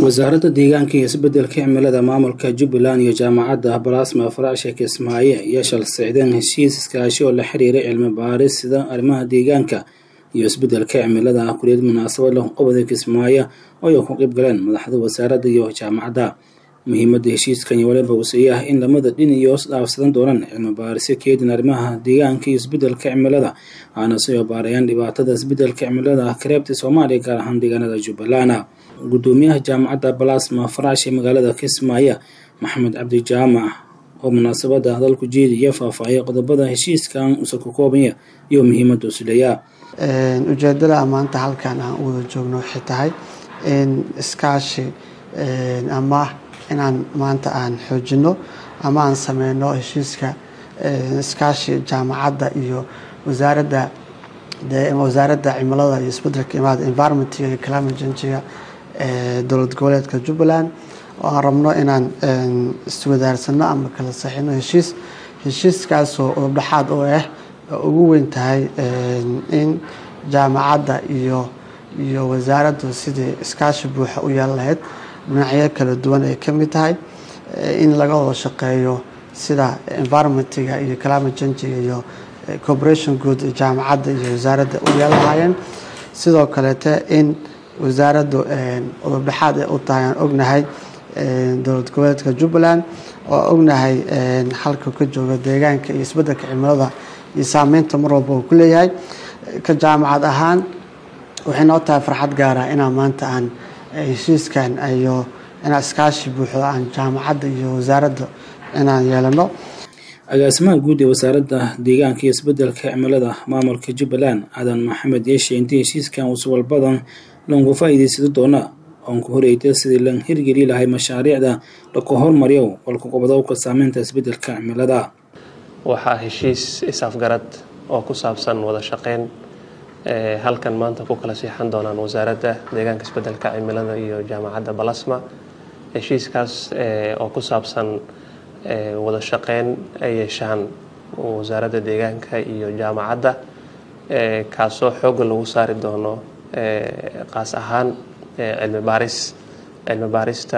wasaaradda deegaanka iyo isbeddelka cimilada maamulka jubbaland iyo jaamacadda balaasma faraasha kismaayo ayaa shal socdeen heshiis iskaashi oo la xiriiray cilmi baaris sida arrimaha deegaanka iyo isbeddelka cimilada kuliyad munaasabad leh qobada kismaayo oo ay ku qayb galeen madaxda wasaaradda iyo jaamacadda muhiimadda heshiiskan iyo waliba uusay ah in lamada dhin iyo isdhaafsadan doonaan cilmi baarisyo keedin arrimaha deegaanka iyo isbeddelka cimilada aana soo baarayaan dhibaatada isbeddelka cimilada kareebta soomaaliya gaar ahaan deegaanada jubbaland gudoomiyaha jaamacadda balasma faraash ee magaalada kismaayo maxamed cabdi jaamac oo munaasabada hadalku jeediya faahfaahiyay qodobada heshiiskan usa ka koobanya iyo muhiimadda usuleeyaa ujeedada maanta halkan aan u wada joogno waxay tahay in iskaashi ama inaan maanta aan xoojino ama aan sameyno heshiiska iskaashi jaamacadda iyo wasaaradda wasaaradda cimilada iyo isbedelka imaada environmentiga iyo climate changiga ee dowlad goboleedka jubbaland oo aan rabno inaan iswadaarsano ama kala saxino heshiis heshiiskaasoo udubdhaxaad oo ah ugu weyn tahay in jaamacadda iyo iyo wasaaraddu sidii iskaashi buuxa u yeelan lahayd dhinacyo kala duwan ay ka mid tahay in laga wada shaqeeyo sida environmentiga iyo climate changiga iyo corporation good jaamacadda iyo wasaaradda u yeelan lahaayeen sidoo kaleete in wasaaraddu udubdhexaad ay u tahay aan ognahay dowlad goboleedka jubbaland oo ognahay halka ka jooga deegaanka iyo isbeddelka cimilada iyo saameynta mar walba uu ku leeyahay ka jaamacad ahaan waxay noo tahay farxad gaara inaan maanta aan heshiiskan iyo inaan iskaashi buuxdo aan jaamacadda iyo wasaaradda inaan yeelano agaasimaha guud ee wasaaradda deegaanka iyo isbeddelka cimilada maamulka jubbaland aadan maxamed yeeshe intii heshiiskan uswalbadan langu faa'iidaysado doona oon ku horeyta sidii lan hirgeli lahay mashaariicda laku hormariyo walka qobadowka saameynta isbeddelka cimilada waxaa heshiis is-afgarad oo ku saabsan wada shaqeyn halkan maanta ku kala siixan doonaan wasaaradda deegaanka isbeddelka cimilada iyo jaamacadda balasma heshiiskaas oo ku saabsan wada shaqeyn ay yeeshaan wasaaradda deegaanka iyo jaamacadda kaasoo xoogga lagu saari doono qaas ahaan cilmi baaris cilmi baarista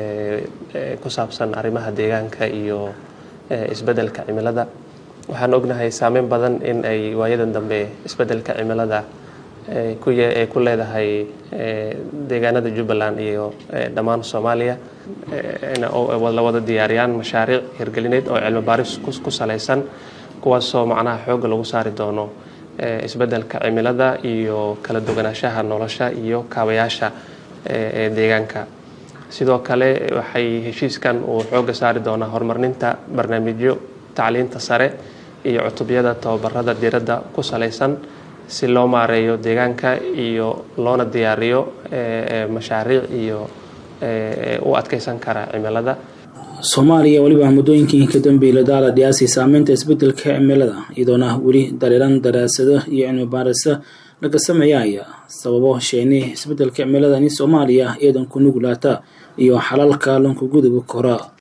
ku saabsan arrimaha deegaanka iyo isbeddelka cimilada waxaan ognahay saameyn badan in ay waayadan dambe isbeddelka cimilada ay ku leedahay deegaanada jubbaland iyo dhammaan soomaaliya la wada diyaariyaan mashaariic hirgelineed oo cilmi baaris ku salaysan kuwaasoo macnaha xoogga lagu saari doono isbeddelka cimilada iyo kala duwanaanshaha nolosha iyo kaabayaasha ee deegaanka sidoo kale waxay heshiiskan uu xoogga saari doonaa horumarninta barnaamijyo tacliinta sare iyo cutubyada tababarada diradda ku salaysan si loo maareeyo deegaanka iyo loona diyaariyo mashaariic iyo u adkeysan kara cimilada soomaaliya weliba muddooyinkii ka dambeeyay la daala dhiyaasay saameynta isbeddelka cimilada iyadoona weli dareeran daraasado iyo cilmi baarisa laga sameeyaya sababo sheeni isbeddelka cimilada in soomaaliya eedan ku nuglaata iyo xalalka lanku guduba kora